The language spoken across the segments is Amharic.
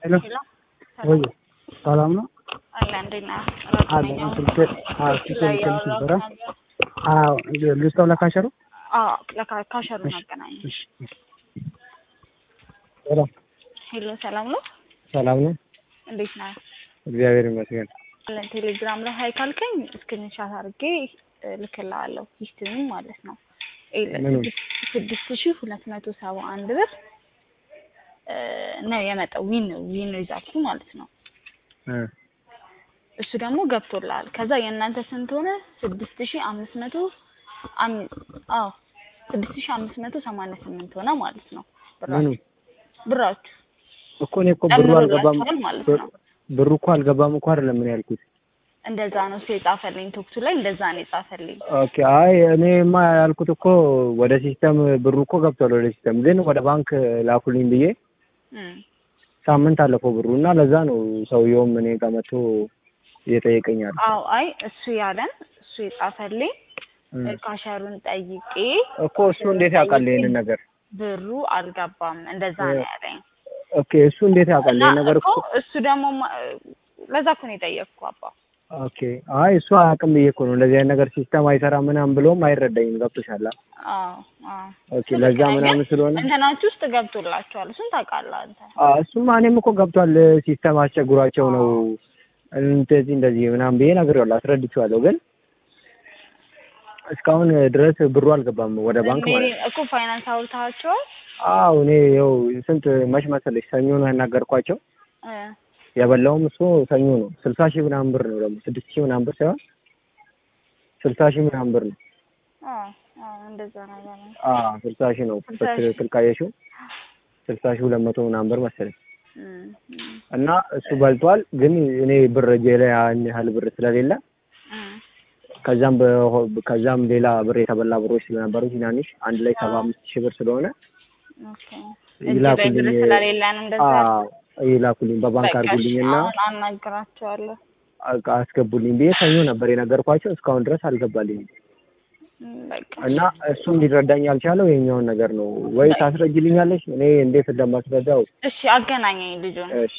ሄሎ ወይ ሰላም ነው? አለ እንዴት ነህ? አለ ስልክ አዎ ስልክ ልክልሽ ነበረ። አዎ ልስጠው ለካሸሩ አዎ ለካሸሩ እናገናኝ። እሺ እሺ። ሄሎ ሄሎ ሰላም ነው? ሰላም ነው? እንዴት ነህ? እግዚአብሔር ይመስገን። አለን ቴሌግራም ላይ ሀይ ካልከኝ ስክሪንሻት አድርጌ ልክልሃለሁ። ሂስትሪም ማለት ነው ምኑ? ስድስት ሺህ ሁለት መቶ ሰባ አንድ ብር ነው የመጣው ዊን ዊን ሪዛልቱ ማለት ነው። እ እሱ ደግሞ ገብቶልሃል። ከዛ የእናንተ ስንት ሆነ? ስድስት ሺህ አምስት መቶ አዎ ስድስት ሺህ አምስት መቶ ሰማንያ ስምንት ሆነ ማለት ነው ምኑ ብራችሁ ብራችሁ እኮ እኔ እኮ ብሩ አልገባም ጨምሮላችኋል ማለት ነው። ብሩ እኮ አልገባም እኮ አይደለም ምን ያልኩት። እንደዛ ነው እሱ የጻፈልኝ ቶክቱ ላይ እንደዛ ነው የጻፈልኝ። ኦኬ አይ እኔማ ያልኩት እኮ ወደ ሲስተም ብሩ እኮ ገብቷል ወደ ሲስተም፣ ግን ወደ ባንክ ላኩልኝ ብዬ እም ሳምንት አለፈው ብሩ እና ለዛ ነው ሰውየውም እኔ ጋር መጥቶ እየጠየቀኛል። አዎ አይ እሱ ያለን እሱ የጻፈልኝ ካሸሩን ጠይቄ እኮ እሱ እንዴት ያውቃል ይሄንን ነገር? ብሩ አልገባም እንደዛ ነው ያለኝ። ኦኬ እሱ እንዴት ያውቃል እና ይሄን ነገር እኮ እኮ? እሱ ደግሞ ማ- ለዛ እኮ ነው የጠየቅኩ አባ። ኦኬ አይ እሱ አያውቅም ብዬ እኮ ነው እንደዚህ አይነት ነገር ሲስተም አይሰራም ምናምን ብሎም አይረዳኝም። ገብቶሻል? አዎ አዎ ኦኬ ለዛ ምናምን ስለሆነ እንትናችሁ ውስጥ ገብቶላችኋል። እሱን ታውቃለህ አንተ። አዎ እሱማ እኔም እኮ ገብቷል ሲስተም አስቸግሯቸው ነው እንደዚህ እንደዚህ ምናምን ብዬ ነግሬዋለሁ፣ አስረድቼዋለሁ። ግን እስካሁን ድረስ ብሩ አልገባም ወደ ባንክ ማለት ነው። እኮ ፋይናንስ አውርታቸዋል። አዎ እኔ ይኸው ስንት መች መሰለሽ ሰኞ ነው ያናገርኳቸው። እ የበላውም እሱ ሰኞ ነው። ስልሳ ሺህ ምናምን ብር ነው ደግሞ ስድስት ሺህ ምናምን ብር ሳይሆን ስልሳ ሺህ ምናምን ብር ነው። አዎ አዎ እንደዛ ነገር ነው። አዎ ስልሳ ሺህ ነው ስልሳ ሺህ። በትክክል ካየሽው ስልሳ ሺህ ሁለት መቶ ምናምን ብር መሰለኝ እም እም እና እሱ በልቷል። ግን እኔ ብር እጄ ላይ ያን ያህል ብር ስለሌለ እም ከዛም በሆ- ከዛም ሌላ ብር የተበላ ብሮች ስለነበሩ ትናንሽ አንድ ላይ ሰባ አምስት ሺህ ብር ስለሆነ ኦኬ እጅ ላይ ብር ይላኩልኝ። ስለሌለ ነው እንደዛ አዎ ይላኩልኝ በባንክ በቃ እሺ፣ አድርጉልኝ እና አሁን አናግራቸዋለሁ። አቅ- አስገቡልኝ ብዬ ሰኞ ነበር የነገርኳቸው። እስካሁን ድረስ አልገባልኝም እም በቃ እና እሱም ሊረዳኝ ያልቻለው የኛውን ነገር ነው። ወይ ታስረጅልኛለሽ? እኔ እንዴት እንደማስረዳው እሺ አገናኘኝ ልጁን እሺ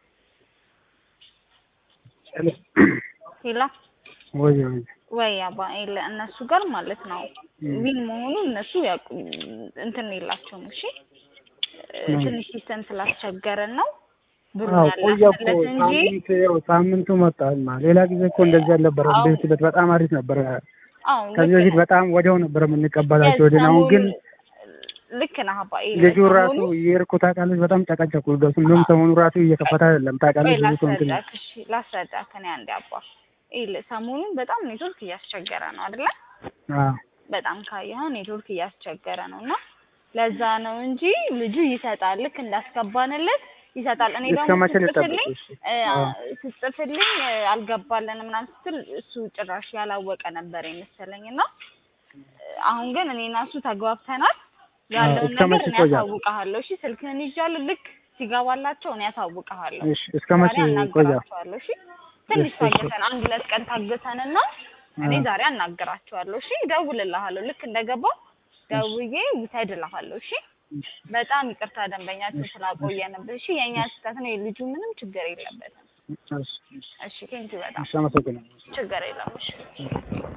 ሂላ ወይ ወይ ወይ አባ የለ እነሱ ጋር ማለት ነው ዊን መሆኑ እነሱ ያውቁ እንትን የላቸውም። እሺ እ ትንሽ ሲስተም ስላስቸገረን ነው ብሩ አዎ ቆየ እኮ ያላስለት እንጂ ሳምንት ያው ሳምንቱ መጣማ። ሌላ ጊዜ እኮ እንደዚህ አልነበረ። አዎ። እንደዚህ ሂደት በጣም አሪፍ ነበረ። አዎ ከዚህ ልክ በፊት ነህ። በጣም ወዲያው ነበር የምንቀበላቸው። ወደ አሁን ግን ልክ ነህ አባ የለ ልጁ ራሱ ሰሞኑን የእርኩ ታውቃለች፣ በጣም ጨቀጨቁ። ደሱ እንደውም ሰሞኑ ራሱ እየከፈተ አይደለም ቆይ ታውቃለች። ብዙ ሰው እንትን ላስረዳክ፣ እሺ ላስረዳክ እኔ አንዴ አባ ይል ሰሞኑን በጣም ኔትወርክ እያስቸገረ ነው አይደለ? አዎ በጣም ካየኸው ኔትወርክ እያስቸገረ ነው እና ለዛ ነው እንጂ ልጁ ይሰጣል። ልክ እንዳስገባንለት ይሰጣል። እኔ እስከ ደግሞ መቼ ስትጽፍልኝ ልጠብቅ? እሺ። እ አዎ። ስትጽፍልኝ እ አልገባልንም ምናምን ስትል እሱ ጭራሽ ያላወቀ ነበር የመሰለኝ እና እ አሁን ግን እኔ እና እሱ ተግባብተናል። ያለውን እስከ ነገር መቼ እኔ ይቆያል? ያሳውቅሃለሁ። እሺ ስልክህን ይዣለሁ። ልክ ሲገባላቸው እኔ ያሳውቅሃለሁ። እሺ እስከ መቼ ዛሬ ይቆያል? አናግራቸዋለሁ። እሺ ትንሽ እሺ፣ እሺ። ታገሰን፣ አንድ ሁለት ቀን ታገሰንና እኔ አዎ። ዛሬ አናግራቸዋለሁ። እሺ እደውልልሃለሁ። ልክ እንደገባው ደውዬ ውሰድ እልሃለሁ። እሺ በጣም ይቅርታ ደንበኛችን ስላቆየንብህ። እሺ የእኛ ስህተት ነው። የልጁ ምንም ችግር የለበትም። እሺ፣ እሺ። እሺ ቴንኪው በጣም እሺ፣ አመሰግናለሁ። ችግር የለም። እሺ